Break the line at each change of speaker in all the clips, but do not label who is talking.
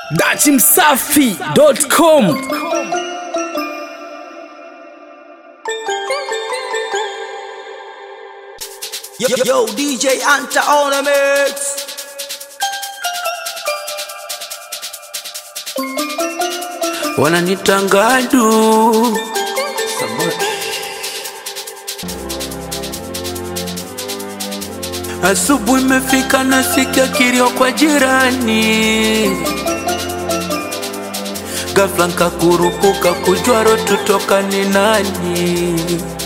dachimsafi.com
Yo, yo, DJ Anta on the mix.
wananitangadu asubuhi imefika nasikia kilio kwa jirani ghafla nkakurupuka kujwaro tutoka ni nani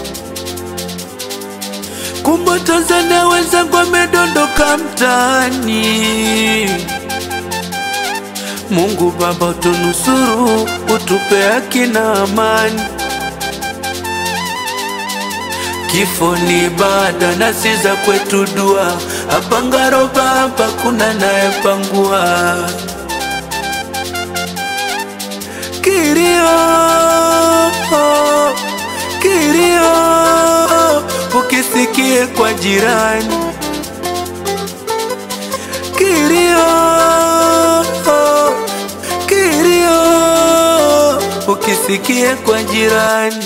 kumbe Tanzania wenzangu wamedondoka mtaani Mungu Baba utunusuru, utupe haki na amani. Kifo ni bada na si za kwetu dua, hapa Ngaro Baba kuna nayepangua kilio kilio, ukisikie kwa jirani kilio kilio ukisikie kwa jirani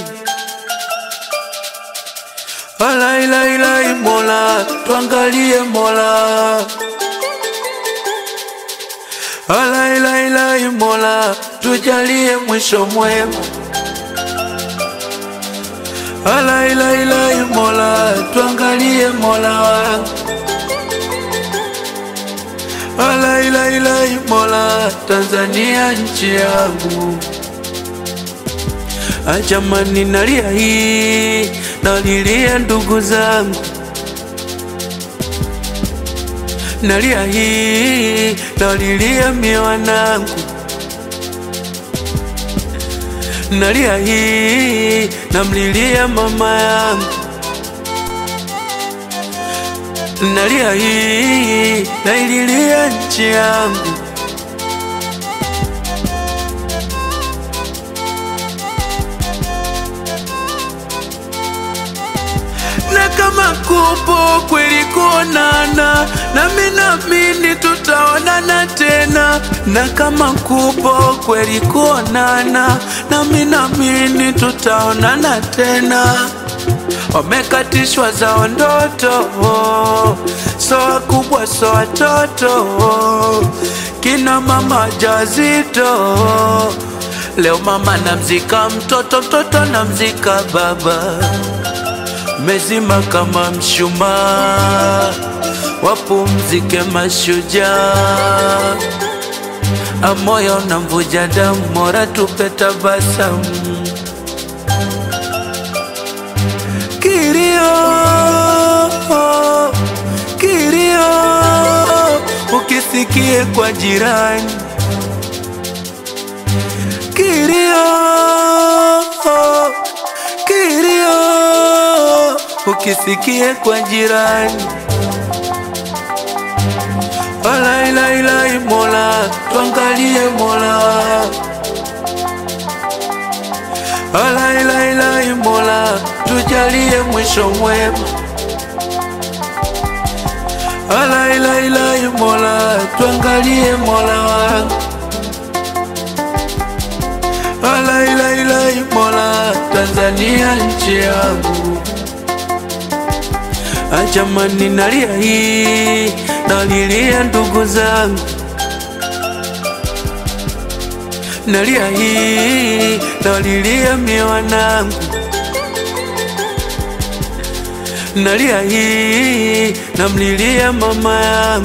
alailai mola twangalie mola alailai mola tujalie mwisho mwema alailai mola twangalie mola wangu alailai mola tanzania nchi yangu ajamani nalia hii nalilia ndugu zangu nalia hii nalilia mie wanangu nalia hii namlilia mama yangu nalia hii naililia nchi yangu na kama kupo kweli kuonana nami namini tutaonana tena na kama kupo kweli kuonana nami namini tutaonana tena wamekatishwa zao ndoto so wakubwa so watoto kina mama jazito leo mama namzika mtoto mtoto namzika baba mezima kama mshumaa wapumzike mashujaa amoyo na mvuja damu mora tupe tabasamu kilio kilio ukisikie kwa jirani kilio kilio ukisikie kwa jirani alailai mola twangalie mola alailai mola tujalie mwisho mwema alailai mola twangalie mola wangu alailai mola tanzania nchi yangu ajamani nalia hii nalilia ndugu zangu nalia hii nalilia mie wanangu nalia hii namlilia mama yangu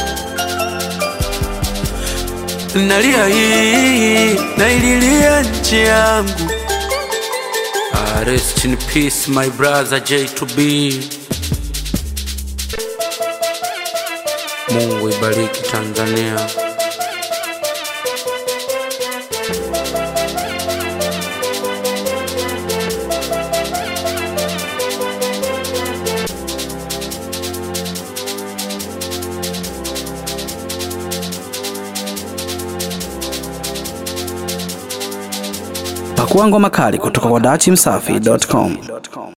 nalia hii naililia nchi yangu Ah, rest in peace my brother J2B Mungu ibariki Tanzania
pakua ngoma kali kutoka kwa dachimsafi.com